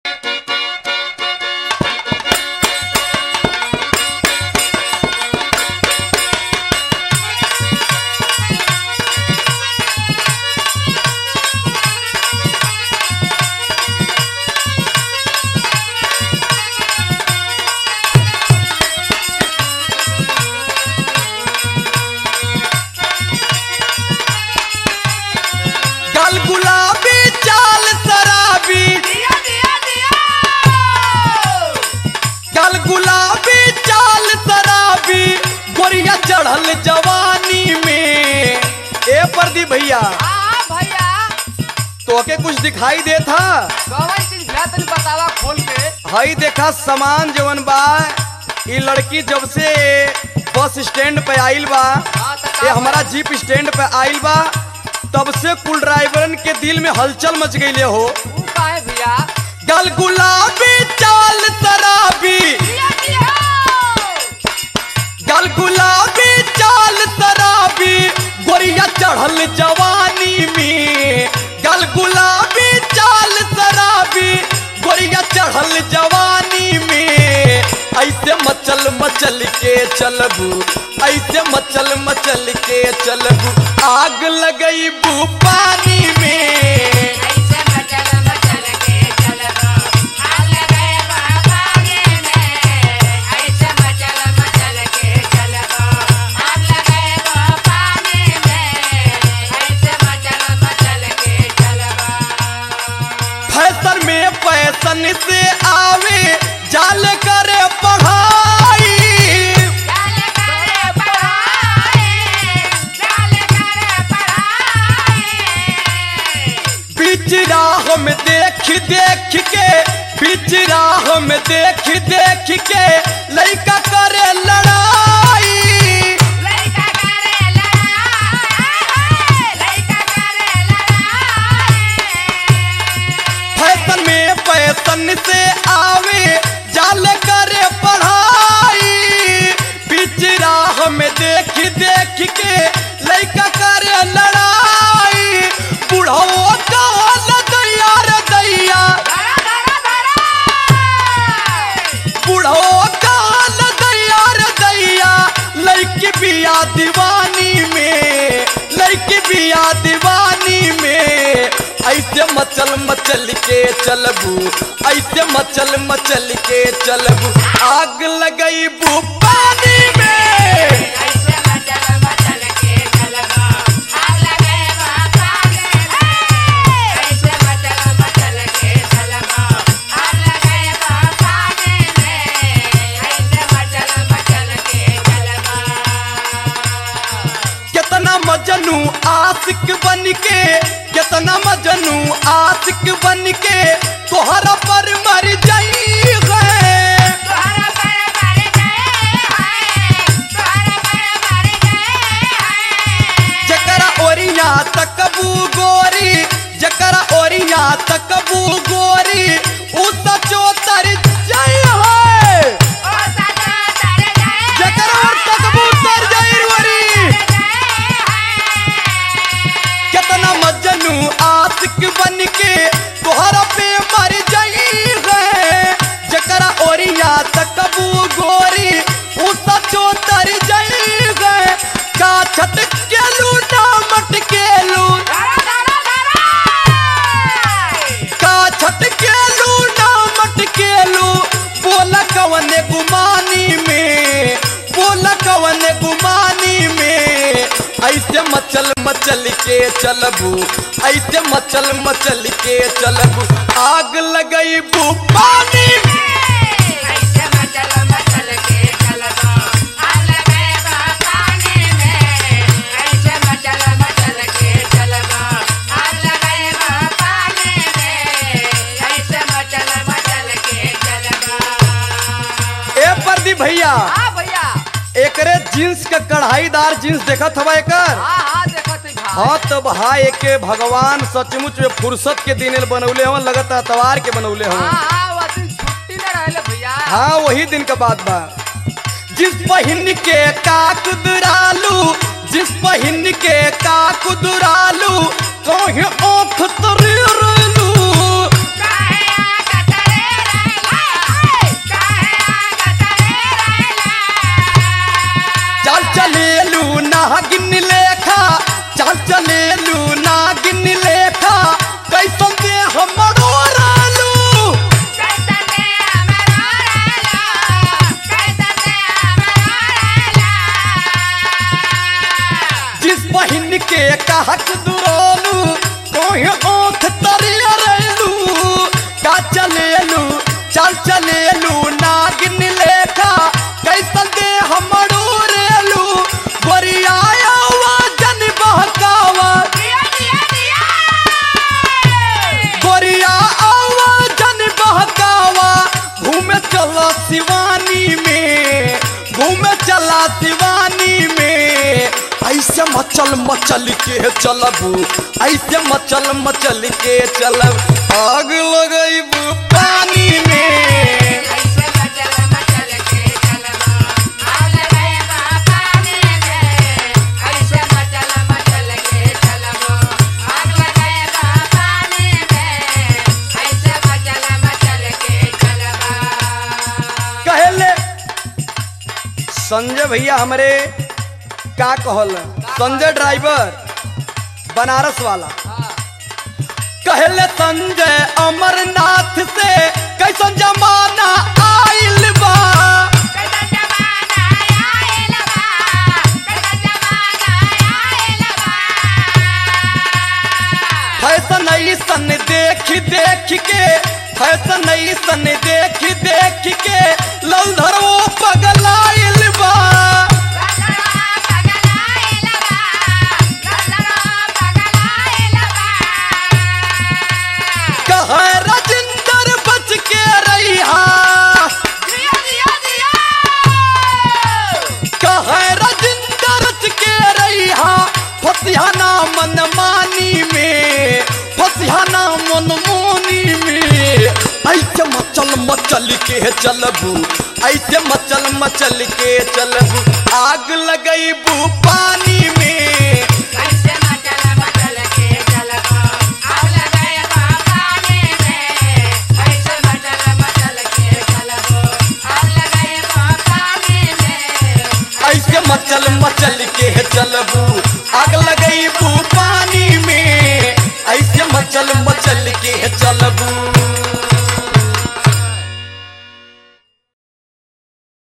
गल गुलाबी चाल शराबी दिया दिया दिया गल गुलाबी चाल शराबी गोरिया चढ़ल जवानी में ए प्रदीप भैया हाँ भैया तोके कुछ दिखाई दे था कौन चीज भैया तनी बतावा खोल के हई देखा सामान जवन बा ई लड़की जब से बस स्टैंड पे आइल बा हाँ तो का ये हमारा भइल? जीप स्टैंड पे आइल बा तब से कुल ड्राइवरन के दिल में हलचल मच गई हो तू काहे भैया गल गुलाबी चाल शराबी दिया दिया गल गुलाबी चाल शराबी गोरिया चढ़ल जवानी में गल गुलाबी चाल शराबी गोरिया चढ़ल जवानी में ऐसे मचल मचल के चलबू ऐसे मचल मचल के चलबू आग लगई बू पानी में ऐसे मचल मचल के चलबो आग लगे पानी में ऐसे मचल मचल के चलबो आग लगे पानी में ऐसे मचल मचल के चलबो फैशन में फैशन से आवे जाल करे पढ़ाई जाल करे पढ़ाई जाल करे पढ़ाई बीच राह में देख देख के बीच राह में देख देख के लड़का करे लड़ाई लइका करे लड़ाई लइका करे लड़ाई फैशन में फैशन से आवे जाल करे पढ़ाई बीच राह में देख देख के लड़का करे लड़ाई बुढ़ो काल दैया रे दैया धरा धरा धरा बुढ़ो काल दैया रे दैया लड़की बिया दीवानी में लड़की बिया दीवानी में ऐसे मचल मचल के चलबू ऐसे मचल मचल के चलबू आग लगई बू पानी में ऐसे मचल मचल के चलबो आग लगे पानी में ऐसे मचल मचल के चलबो आग लगे पानी में ऐसे मचल मचल के चलबो कितना मजनू आशिक बन के कितना मजनू आशिक बन के तोहरा पर मर जाई है तोहरा पर मर गए हैं तोहरा पर मर गए हैं जकरा ओरिया तकबू गोरी जकरा ओरिया तकबू गोरी उ सचो तर जाई है ओ सदा तर गए जकरा और तकबू तर जाई गोरी कितना मजनू आशिक बन के तोहरा पे मर जाई है जकरा ओरिया तकबू गोरी उ सचो तर जाई है का छट के लूटा मट के लूटा का छटकेलू ना मटकेलू बोला कवन गुमानी में बोला कवन गुमानी में ऐसे मचल मचल के चलबू ऐसे मचल मचल के चलबू आग लगई बू पानी में ऐसे मचल मचल के चलबो आग लगे पानी में ऐसे मचल मचल के चलबो आग लगे पानी में ऐसे मचल मचल के चलबो ए प्रदीप भैया हाँ भैया एकरे जींस के कढ़ाईदार जींस देखत हवा एकर हाँ हाँ देखो तू भाई हाँ तो भाई एके भगवान सचमुच में फुर्सत के दिन बनौले हवन लगत तवार के बनौले हवन हाँ हाँ वो दिन छुट्टी न रहले भैया हाँ वही दिन का बात बा जिस पहिन के का कुदरालू जिस पहिन के का कुदरालू कहीं ओख तरी रेलू काहे आका तरे चाल चलेलू नागिन लेखा कैसन दे हमरू रेलू गोरिया जन बहकावा दिया दिया दिया गोरिया जन बहकावा घूमे चला शिवानी में घूमे चला शिवानी में ऐसे मचल मचल के चलबू ऐसे मचल मचल के चलब आग लगैबू पानी में ऐसे मचल मचल के चलबो आग लगाएबा पानी में ऐसे मचल मचल के चलबो आग लगाएबा पानी में ऐसे मचल मचल के चलबा कहले संजय भैया हमारे का कहल संजय ड्राइवर बनारस वाला कहले संजय अमरनाथ से कैसन जमाना आइल बा कैसा जमाना आइल बा कैसा जमाना आइल बा फैशन ऐसन देख देख के फैशन ऐसन देख देख के लौधरो पगलाइल बा गलरा पगलाइल बा गलरा पगलाइल बा कहे राजिंदर बच के रहिहा दिया दिया दिया कहे राजिंदर बच के रहिहा फसिहाना मनमानी में फसिहाना मनमोनी में ऐसे मचल मचल के चलबू ऐसे मचल मचल के चलबू आग लगैबू पानी में कैसे मचल मचल के चलबो आग लगाएबा पानी में कैसे मचल मचल के चलबो आग लगाएबा पानी में ऐसे मचल मचल के चलबू आग लगैबू